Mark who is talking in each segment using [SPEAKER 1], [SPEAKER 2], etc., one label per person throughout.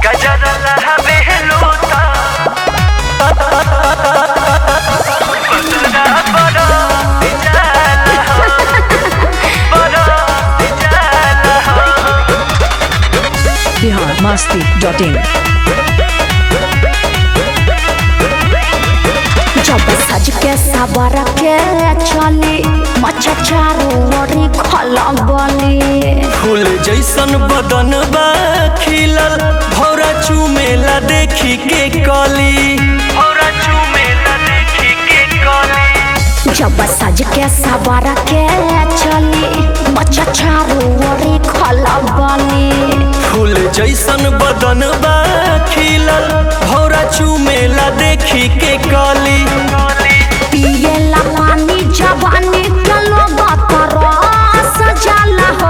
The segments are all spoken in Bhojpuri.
[SPEAKER 1] गजर लहबे लूटा बदरा बड़ा जाला हो बड़ा जाला हो
[SPEAKER 2] बिहार मस्ती डॉट इन
[SPEAKER 3] जब सज के सबर के चली मच्छा चारो ओरी खलबली
[SPEAKER 1] फूल जैसन बदन बा खिलल भौरा चुमेला देखी के कली भौरा चुमेला देखी के कली
[SPEAKER 3] जब सज के सबर के चली मच्छा चारो ओरी खलबली
[SPEAKER 1] फूल जैसन बदन बा खिलल भौरा चुमेला देखी के कली
[SPEAKER 3] पिएला पानी जवानी के लोग तरस जाला हो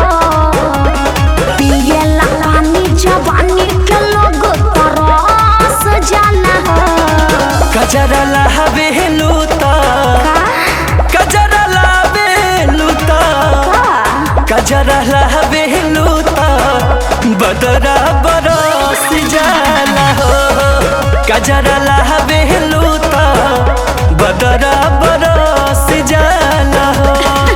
[SPEAKER 3] पिएला पानी जवानी के लोग तरस जाला हो
[SPEAKER 1] गजरा लहबे लूता गजरा लहबे लूता गजरा लहबे लूता बदरा बरस जाला हो गजरा लहबे लूता बदरा बरस जाला हो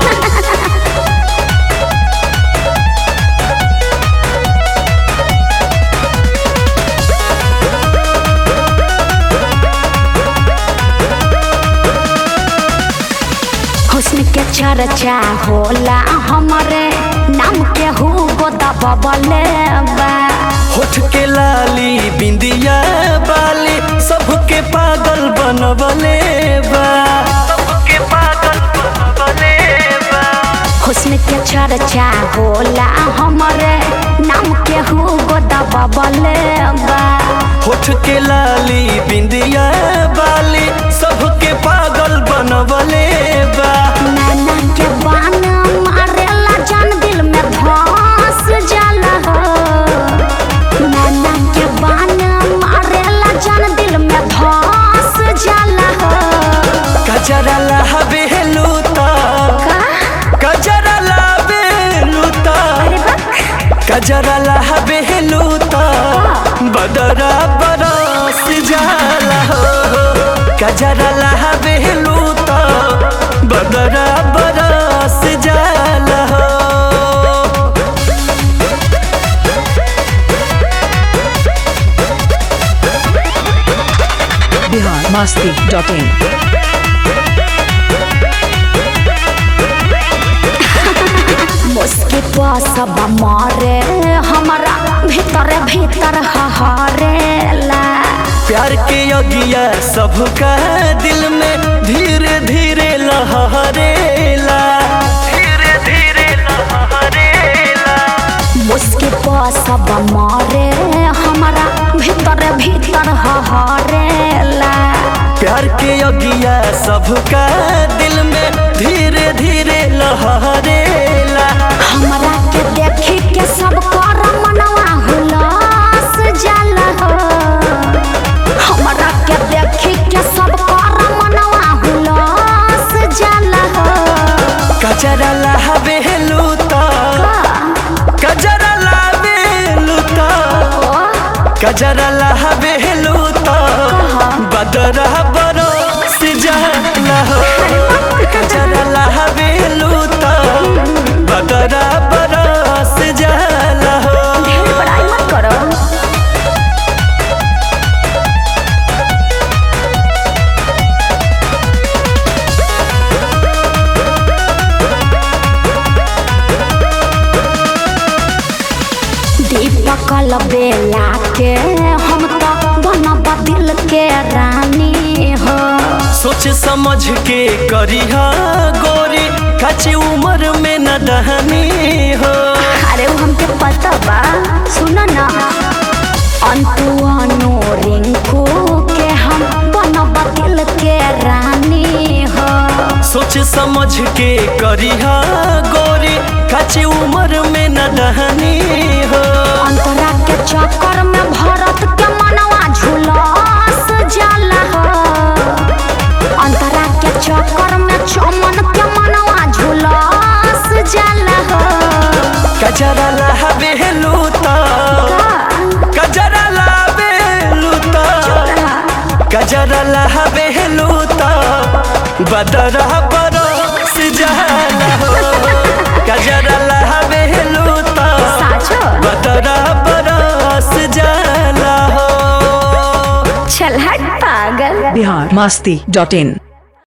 [SPEAKER 3] हुस्न के चर्चा होला हमरे नाम के हु दबले बा
[SPEAKER 1] होठ के लाली बिंदिया बाली सबके पागल बनवले बा सबके पागल बनवले बा
[SPEAKER 3] हुस्न के चर्चा होला हमरे नाम के हु दबले बा
[SPEAKER 1] होठ के लाली बिंदिया बाली सबके पागल बनवले बा
[SPEAKER 3] नैना के बान मारेला जान दिल में धस जाला हो नैना के बान मारेला जान दिल में धस जाला हो
[SPEAKER 1] गजरा लहबे लूता गजरा लहबे लूता गजरा लहबे लूता बदरा बरस जाला हो गजरा लहबे लूता बदरा बरस जाला हो
[SPEAKER 2] बिहार मस्ती डॉट इन
[SPEAKER 3] मुस्की सब मारे हमारा भीतर भीतर हहरेला
[SPEAKER 1] प्यार के अगिया सबका दिल में धीरे धीरे लहरेला धीरे धीरे लहरेला
[SPEAKER 3] मुस्की सब मारे हमारा भीतर भीतर हहरेला
[SPEAKER 1] प्यार के अगिया सबका दिल में धीरे धीरे लहरेला
[SPEAKER 3] हमरा के देखी के सब कर मनवा हुलास जाला हो हमरा के देखी के सब कर मनवा हुलास जाला हो
[SPEAKER 1] गजरा लहबे लूता गजरा लहबे लूता गजरा लहबे लूता बदरा बरस जाला हो गजरा लहबे लूता बदरा बरस जाला हो
[SPEAKER 3] ढेर बड़ाई मत करो दीपक बेला के हम तो बनब दिल के रानी हो
[SPEAKER 1] सोच समझ के करिहा गोरी कच्ची उम्र में न दहनी हो
[SPEAKER 3] अरे वो हमके पता बा सुन ना अंतु अनु रिंकू के हम बनब दिल के रानी हो
[SPEAKER 1] सोच समझ के करिहा गोरी कच्ची उम्र में न दहनी हो
[SPEAKER 3] अंतरा के चक्कर में भरत के मनवा झुलस जाला हो अंतरा के चक्कर में चमन के मनवा झुलस जाला हो
[SPEAKER 1] गजरा लहबे लूता गजरा ला बदरा बरस जाला हो कजरा लहबे लूता
[SPEAKER 3] साचो
[SPEAKER 1] बदरा बरस जाला हो
[SPEAKER 3] चल हट पागल
[SPEAKER 2] बिहार मस्ती डॉट इन